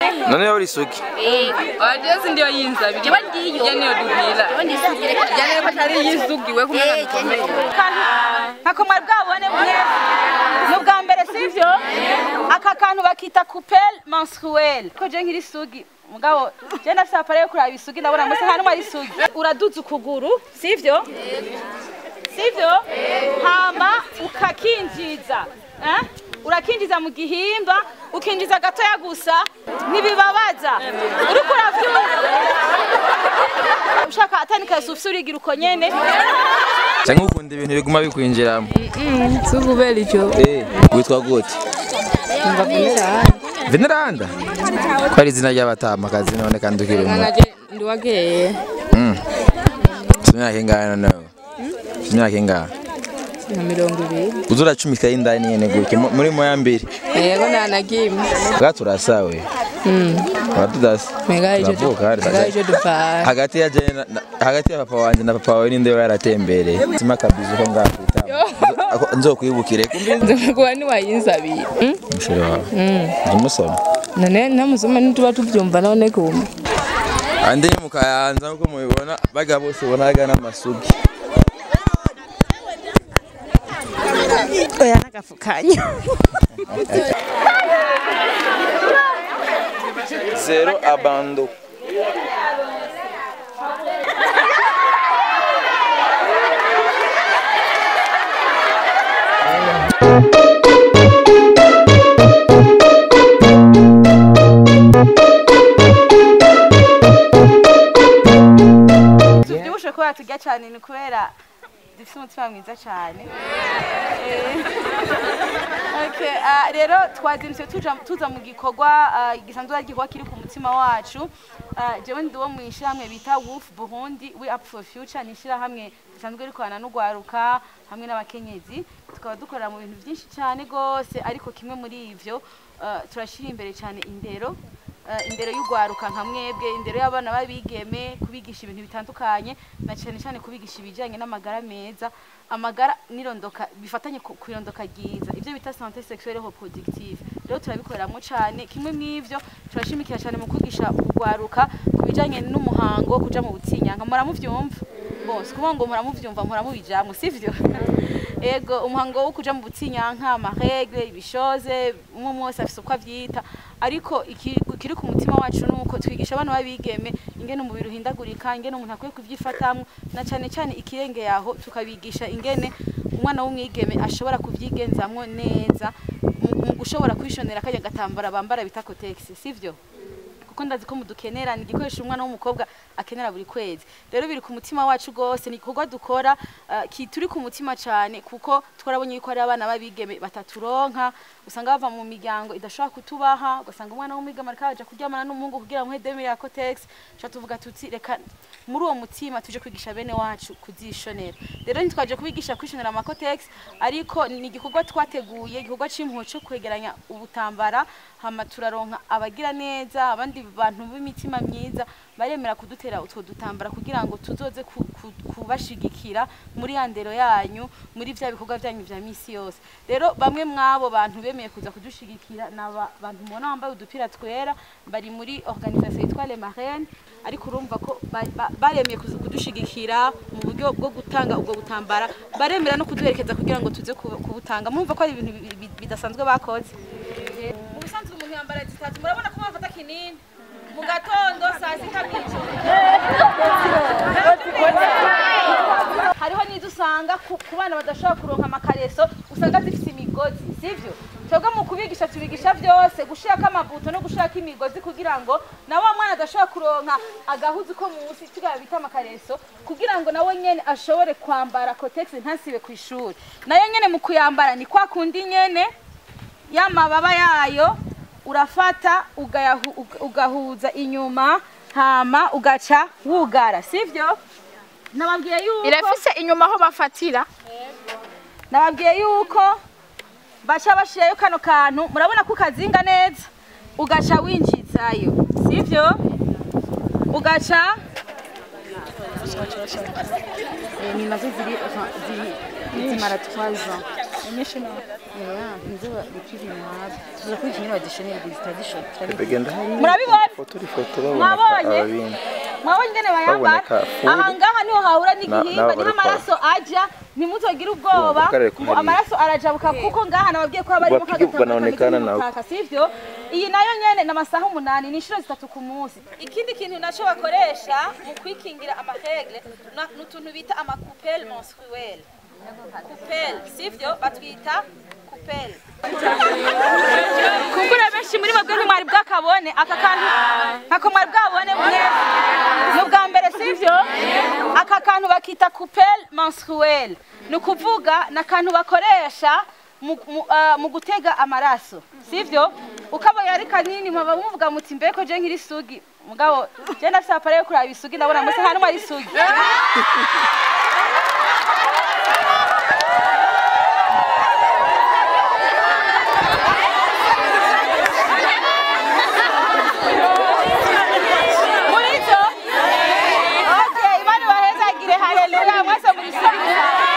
none uri isugi Wajezi ndio yinza bije. Jewe ndiyo. Jeni odubila. Jewe ndisugire. Jani ko tari yizugiwe kumena bikomeye. ntako mwari bwabone mwese ni ubwa mbere sivyo aka kantu bakita coupelle menstruelle ko je nkiri isugi mugabo je ndafise appareil yo kuraba isugi ndabona mbese nta numwe ari isugi uraduza ukuguru sivyo sivyo hama ukakinjiza eh? urakinjiza mu gihimba ukinjiza gatoya gusa ntibibabaza uriko uravyumva ushaka atanika ufise urigira uko nyene cyangwa ukunda ibintu biguma bikwinjiramo Sukubeli ico. Eh, witwa gute Ngavunira. veneranda ko ari izina ry'abatamakazi none kandi ukiri umwe Naje ndiwageye. imyaka ingana nawe imyaka ingana Nka mirongo ibiri. uza uracumika y'indani nyene gutya mu- muri moya mbiri Yego nanagimwe. bwa turasawe abatudasa Mega ico. Turavuka, hari Mega ico dupfa. hagati ya jene na- hagati ya papa wanje na papa wawe ninde we yaratembereye sima kabizi ko ngakwitama nzokwibukire kumbe Nzokuba niwayinsabiye. Mm? umusore wawe umusoma None namusoma nituba tuvyumva none kumbe. andi ni mu kayanza nkuko mubibona baga bose ubona haga n'amasugi oya n'agafukanyo zero abando tubyibushe kubera turya cyane ni kubera dufite umutima mwiza cyane Okay, ah, rero twazindutse tuja- tuza mu gikorwa ah, gisanzwe ari igikorwa kiri ku mutima wacu Ah, jewe ndi uwo mu ishyirahamwe bita wolf burundi we up for future ni ishyirahamwe risanzwe rikorana n'ugwaruka hamwe n'abakenyezi tukaba dukorera mu bintu byinshi cyane rwose ariko kimwe muri ivyo ah, turashyira imbere cyane indero eh, indero y'ugwaruka nka mwebwe indero y'abana babigeme kubigisha ibintu bitandukanye na cyane cyane kubigisha ibijyanye n'amagara meza amagara n'irondoka bifatanye ku ku irondoka ryiza ibyo bita sante sexuelle reproductive rero turabikoreramwo cyane kimwe mw'ivyo turashimikira cyane mu kwigisha ugwaruka ku bijyanye n'umuhango wo kuja mu butsinyanka muramuvyumva bose kuvuga ngo muramuvyumva muramubijamwo sivyo ego umuhango wo kuja mu butsinyanka amaregle ibishoze umwe umwe wese afise uko avyita ariko iki- ikiri ku mutima wacu nuko twigisha abana babigeme ingene umubiri uhindagurika ingene umuntu akwiye kuvyifatamwo na cane cane ikirenge yaho tukabigisha ingene umwana w'umwigeme ashobora kuvyigenzamwo neza mu- mu gushobora kwishonera kajya gatambara bambara bita cotex sivyo kuko ndazi ko mudukenera ni igikoresho umwana w'umukobwa akenera buri kwezi rero biri ku mutima wacu rwose ni igikorwa dukora uh, turi ku mutima cyane kuko twarabonye yuko hari abana babigeme bataturonka usanga bava mu miryango idashobora kutubaha ugasanga umwana w'umwigeme ariko aja kuryamana n'umuhungu kugira ngo demire ya cotex tuca tuvuga tuti reka muri uwo mutima tuje kwigisha bene wacu kuzishonera rero ntitwaje kubigisha kwishonera amakotex ariko ni igikorwa twateguye igikorwa c'impuhwe co kwegeranya ubutambara hama turaronka abagira neza abandi bantu b'imitima myiza baremera kudutera utwo dutambara kugira ngo tuzoze ku- ku- kubashigikira muri ya ndero yanyu muri vya bikorwa vyanyu vya misi yose rero bamwe mw'abo bantu bemeye kuza kudushigikira ni aba bantu mubona bambaye udupira twera bari muri organisation yitwa Le Marraines ariko urumva ko ba- ba- baremeye kuza kudushigikira mu buryo bwo gutanga ubwo butambara baremera no kuduherekeza kugira ngo tuze kubu- kubutanga murumva ko ari ibintu bi- bi- bidasanzwe bakoze mu busanzwe umuntu yambara zitatu murabona ko bafata kinini mu gatondo saa sita mw'ijoro hariho n'izo usanga ku ku bana badashobora kuronka amakareso usanga zifite imigozi sivyo twebwe mu kubigisha tubigisha byose gushirako amabuto no gushirako imigozi kugira ngo na wa mwana adashobora kuronka agahuzu ko munsi tugaba bita amakareso kugira ngo nawe nyene ashobore kwambara cotex ntasibe ku ishuri nayo nyene mu kuyambara ni kwa kundi nyene y'amababa yayo urafata ugayahu- uga- ugahuza inyuma hama ugaca wugara sivyo nababwiye yuko irafise inyuma aho bafatira nababwiye yuko baca bashirayo kano kantu murabona ko ukazinga neza ugaca winjizayo sivyo ugaca Eh, ni nazo ziri ziri zimara 3 ans Yeah, nziba ikiri mwabi tuza kwikinira badishonera tradition tradition begenda hari murabibona foto uri foto baboneka Mwabonye? ababindi mwabonye ingene bayambara Baboneka full. aha ngaha niho hahura n'igihimba n'abo niho bariko- amaraso aja ntimutogire ubwoba Ubu karere ubu kuhari. amaraso arajabuka kuko ngaha nababwiye ko haba harimo Bapige kagatanga banaonekana kameze nako. nk'umukaka, sivyo iyi nayo nyene ni amasaha umunani ni inshuro zitatu ku munsi ikindi kintu naco bakoresha mu kwikingira amaregle na- ni utuntu bita amakupele menstruelle kupele sivyo batwita kupele kumbura benshi muri mwebwe ntimwari bwakabone aka kantu ntako mwari bwabone mwese ni ubwa mbere sivyo aka kantu bakita kupele menstruelle ni ukuvuga ni akantu bakoresha mu- mu- ah, mu gutega amaraso sivyo ukabona ari kanini mwaba muvuga muti mbeko je nkiri sugi mugabo je nafise apare yo kuraba isugi ndabona mwese nta numwe ari sugi muri zo okay imana bahezagire haleluya mwese muri sugi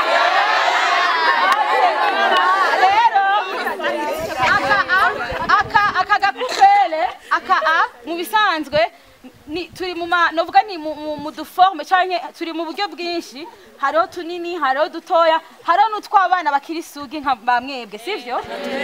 rero aka a aka aka gakupele aka a mu bisanzwe ni turi mu ma novuga ni mu, mu, mu duforme canke turi mu buryo bwinshi hariho tunini hariho dutoya hariho n'utw'abana bakiri sugi nka bamwebwe sivyo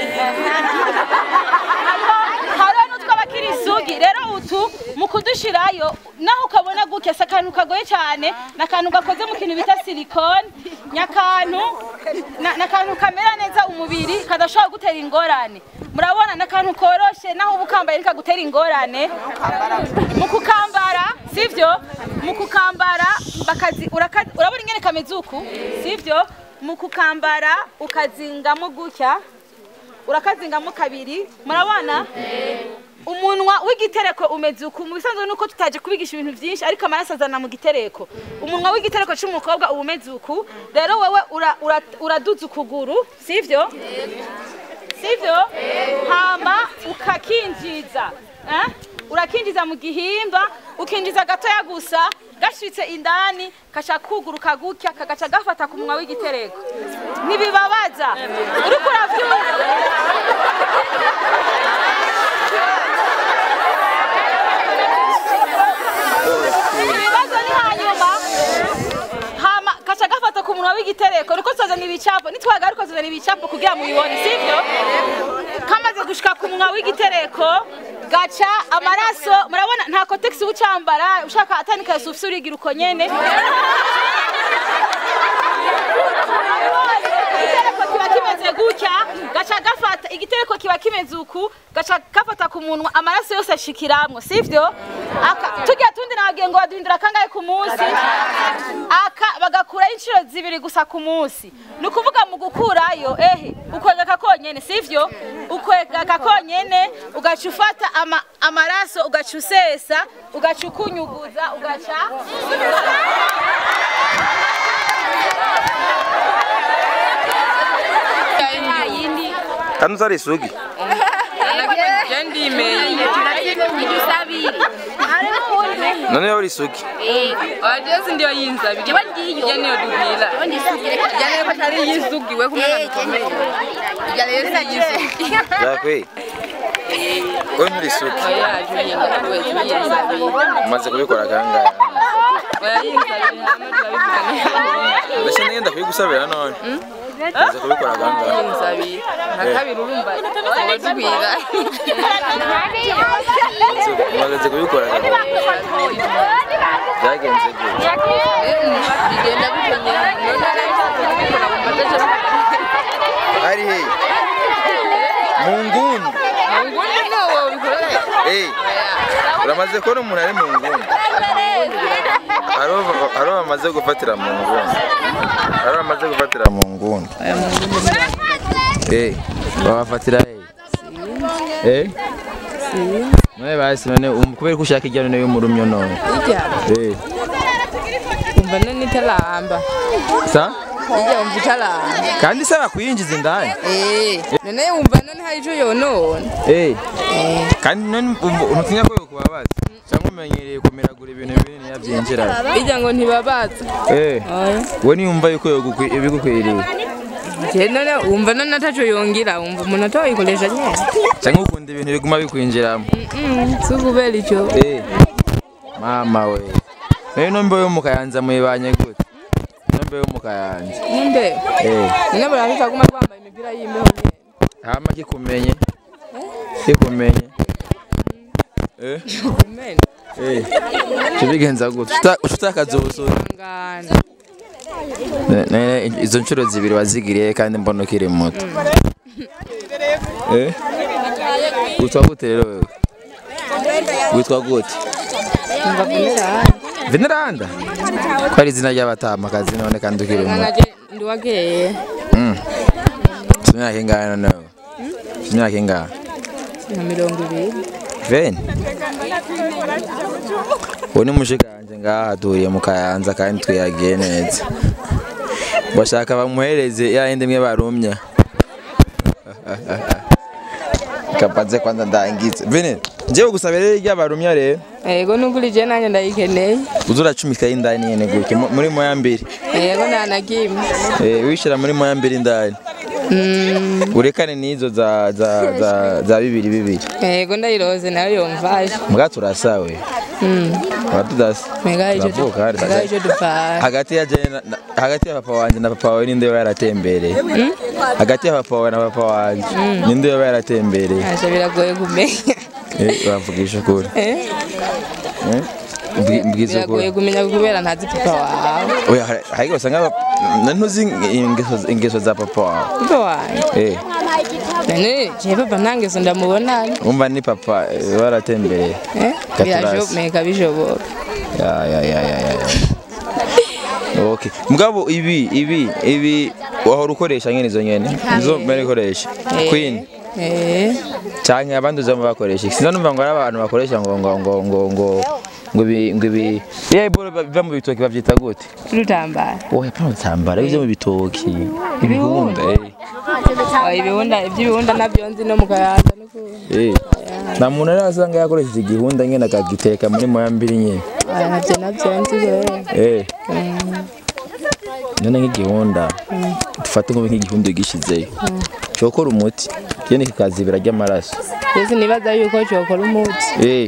hariho hariho n'utw'abakiri sugi rero utu mu kudushirayo naho ukabona gutya si akantu kagoye cyane ni akantu gakoze mu kintu bita silikone nyakantu na- ni akantu kamera neza umubiri kadashobora gutera ingorane murabona ni akantu koroshe naho uba ukambaye ntikagutera ingorane mu kukambara sivyo mu kukambara bakazi uraka- urabona ingene kameze uku sivyo mu kukambara ukazingamo gutya urakazingamo kabiri murabona umunwa w'igitereko umeze uku mu bisanzwe nuko tutaje kubigisha ibintu byinshi ariko amaraso azana mu gitereko umunwa w'igitereko cy'umukobwa uba umeze uku rero wowe ura- ura- uraduza ukuguru sivyo sivyo hama ukakinjiza eh? urakinjiza mu gihimba ukinjiza gatoya gusa gashitse indani kaca kuguruka gutya kagaca gafata ku munwa w'igitereko ntibibabaza uriko uravyumva ibibazo ni hanyuma hama kaca gafata ku munwa w'igitereko niko tuzazana ibicapo nitwagaruka tuzana ibicapo kugira mubibone sivyo kamaze gushika ku munwa w'igitereko gaca amaraso murabona nta kotegisi ucambara ushaka atanika yasufise urigira uko nyene igitereko kiba kimeze gutya gaca gafata igitereko kiba kimeze uku gaca gafata ku munwa amaraso yose ashikiramwo sivyo Aka- turya tundi nababwiye ngo baduhindura kangahe ku munsi aka bagakuraho inshuro zibiri gusa ku munsi ni ukuvuga mu gukurayo ehe ukwegaka konyene sivyo ukwegaka konyene ugaca ufata ama, amaraso ugaca usesa ugaca ukunyuguza ugaca kandi uzari isugi none yo uri isugi Wajezi ndio yinzabi. Ija niyo duhila. Ija niyo batari yisugi we kumena nikomeye. Ija niyo si yisugi. yakwe we nturi isugi Oya juyenga we yinzabi. umaze kubikora kangahe Oya yinzabi hamwe turabivugana. ndashya nigenda kubigusabira none umaze kubikora kangahe Yinzabi. Nakabiri urumva. Waduhila. umaze kubikora kangahe byagenze gute Bigenda bitonye. None nabishaka kubikora mu mateje. ari he mu nguni Ngundi no bikorera. Eh, uramaze kubona umuntu ari mu nguni Hariho- hariho bamaze gufatira mu nguni hariho bamaze gufatira mu nguni Eh, babafatira he Eh? none basi none um- kubera ko ushaka ijya none y'umurumyo none Ija. Eh, Umva nani itaramba. sa Ija umva itaramba. kandi saba kuyinjiza indani Eh. None wumva none hari ico yonona. Eh, kandi none umva- ntusinya ko yokubabaza cyangwa umenyereye kumiragura ibintu binini yabyinjira Ija ngo ntibabaza. Eh, Oya. we niyumva yuko yogukwi- ibigukwiriye Je none wumva none ataco yongira wumva umuntu atoyikoresha nyene cyangwa ukunda ibintu biguma bikwinjiramo si ukubera ico Eh, mama we nayo nombe yo mu kayanza muyibanye gute nombe yo mu kayanza nimbe Eh, none barabika guma twambaye imipira y'imbeho nyene hama kikumenye kikumenye Eh, Amen. eh, tubigenza gute Uta- utakaza ubusore ngana Ne- ne- izo nshuro zibiri wazigiriye kandi mbona ukiri muto Eh? witwa gute rero wewe witwa gute mva kumera veneranda ko ari izina ry'abatamakazi none kandi ukiri muto ngana je ndiwakeye Mm. Ufite imyaka ingahe noneho Ufite imyaka ingahe nka mirongo ibiri veni uwo ni mushikanje ngaha duhuriye mu kayanza kandi twiyagiye neza bashaka bamuhereze ya yindi imwe barumya kapaze kwanza ndangize veni njyewe gusaba rero irya barumya rero yego nukuri je nanje ndayikeneye uza uracumika y'indani nyene gutya mu- muri moya mbiri yego nta na kimwe Eh, wishira muri moya mbiri indani urekane n'izo za za za za bibiri bibiri yego ndayiroze nayo yomvaje mbwa turasawe turatudasa mega ico Turavuka, hari mega ico dupfara hagati ya jene na- na- hagati ya papa wanje na papa wawe ninde yoba yaratembereye hagati ya papa wawe na papa wanje ninde yoba yaratembereye Aje biragoye kumenya Eh, bavugisha ukuri Eh? Eh? Mbwi- mbwiza biragoye ukuri kumenya kubera ntazi papa wawe oya hari- hari usanga aba- na- ntuzi ingeso ingeso za papa wawe papa wawe eh none je papa nta ngeso ndamubonana umva ni papa eh, baratembereye Eh? Gaturasi. birashoboka bishoboka ya ya ya ya ya Okay. Mugabo ibi ibi ibi wahora ukoresha nyene izo nyene izo mbere ukoresha Eh. Queen Eh. canke abandi uzama bakoresha sinza numva ngo ari abantu bakoresha ngo ngo ngo ngo ngo ngo ibi ngo ibi ya iboro biva mu bitoki bavyita gute Rutambara. oya pana utambara ibyo mu bitoki ibihunda eh Oya ibihunda iby'ibihunda nabyo nzi no mu kayanza n'ukuri. eh nta muntu arasanga yakoresheje igihunda nyene akagiteka muri moya mbiri nyene Oya nabyo nabyo nzi rero. eh none nk'igihunda dufate nko nk'igihunda gishizeyo cyokora umuti kene kikazibira ry'amaraso Mbese nibaza yuko cyokora umuti. eh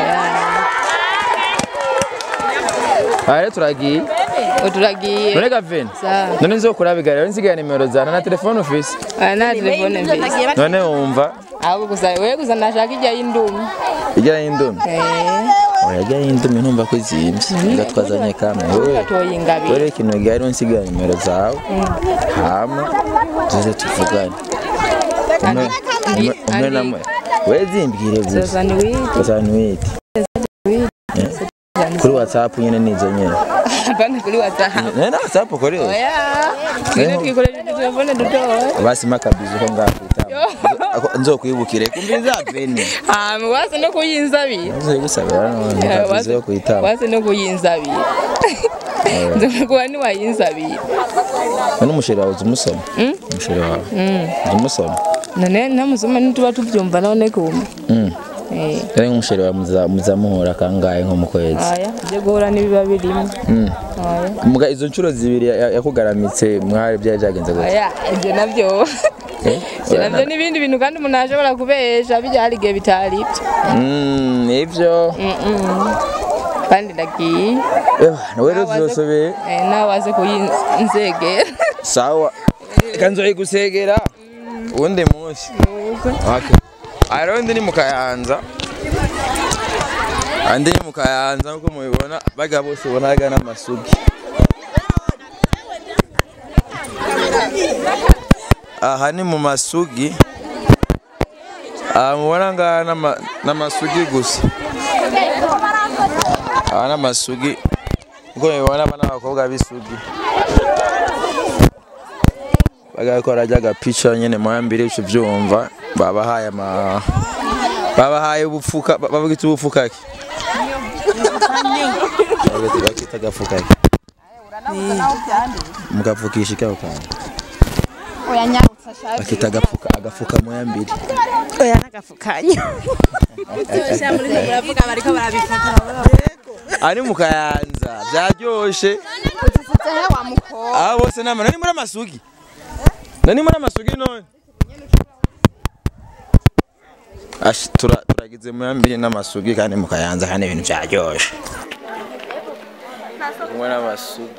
aha rero turagiye Ngo turagiye. none gaveni Sawa. none nzokura bigarira nsigaye nimero zana na telefone ufise Oya nta telefone mfise. none wumva Ahubwo gusa wewe gusa ndashaka ijya y'indumi. ijya y'indumi Eh. oya ijya y'indumi ntumva ko izimvye ngatwazanye kamwe wewe Gatoye ingabire. dore ikintu gihari rero nsigaye nimero zawe hama tuze tuvugane umwe umwe- umwe na mwe we zimbwire gusa Sasa ni wiki. gusa ntiwite kuri whatsapp nyine nizo nyine Hapana kuri WhatsApp. nene na whatsapp kuri Oya. Ngine twikoresha telefone dutoye. basima kabizi ko ngakwita nzokwibukire kumbiza veni Ah, wase no kuyinzabira. nzoye gusabira none kabizi yo kwitaba wase no kuyinzabira nzokuba niwayinzabira none umusheri wawe uzi umusoma umusheri wawe uzi umusoma none namusoma ntituba tubyumva none kumva Mm. Eh, rero nk'umusheri wawe muza- muzamuhura kangahe nko mu kwezi aya ibyo guhura n'ibiba birimo Mm. aya Muga izo nshuro zibiri ya- yakugaramitse mwari byari byagenze gute aya ibyo nabyo Eh? ibyo nabyo n'ibindi bintu kandi umuntu ashobora kubesha bijya hari igihe bitari ibyo Mm, ivyo Mm-mm. kandi ndagiye nawe rero tuzosobeye Eh, nawe waze kuyinzegera sawa reka nzoyigusegera uwundi munsi Okay. aha rero ndi ni mu kayanza aha ndi ni mu kayanza nk'uko mubibona baga bose ubona haga n'amasugi aha ni mu masugi aha mubona ngaha n'ama- n'amasugi gusa aha n'amasugi nk'uko mubibona aba n'abakobwa b'isugi bagakora rya gapica nyene moya mbiri ucu vyumva babahaye ama babahaye ubupfuka ba- babwita ubupfuka ki Babwita- bakita agafuka ki mugapfukisha ikabo kantu oya nyarutsa shaje bakita agafuka agafuka moya mbiri oya nagafukanyo ari mu kayanza vyaryoshe utsitse he wa mukobwa aba bose nama nari muri amasugi nani muri amasugi none Ash, tura turagize mu yambiri n'amasugi kandi mukayanza kandi ibintu byaryoshe kumwe n'amasugi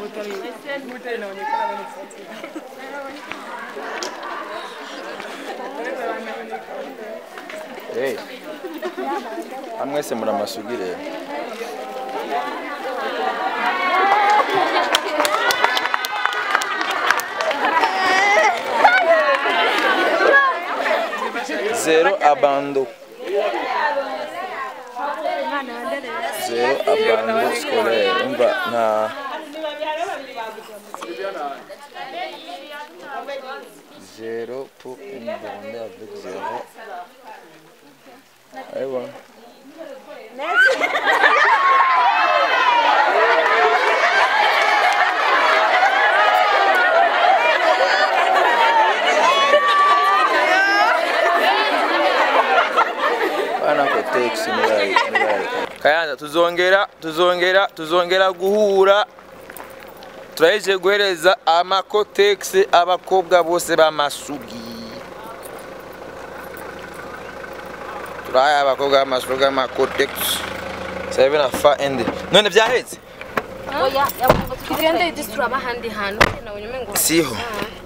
Hey. Amwese muri amasugi rero zero abando zero abando scolaire umva nta zero pour une bande avec zero Aywa. Bana ko text nibaye nibaye. Kayanza tuzongera tuzongera tuzongera guhura turaheje guhereza amakotex abakobwa bose b'amasugi turahaye abakobwa b'amasugi amakotex sabe na fa ende none byaheze tugende disituraba ahandi hantu nabonye umengo siho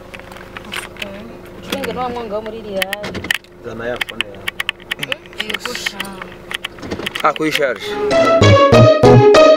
twenge n'uwa mwanga wo muri riyali zana ya phone yawe yego sha ah kuyisharge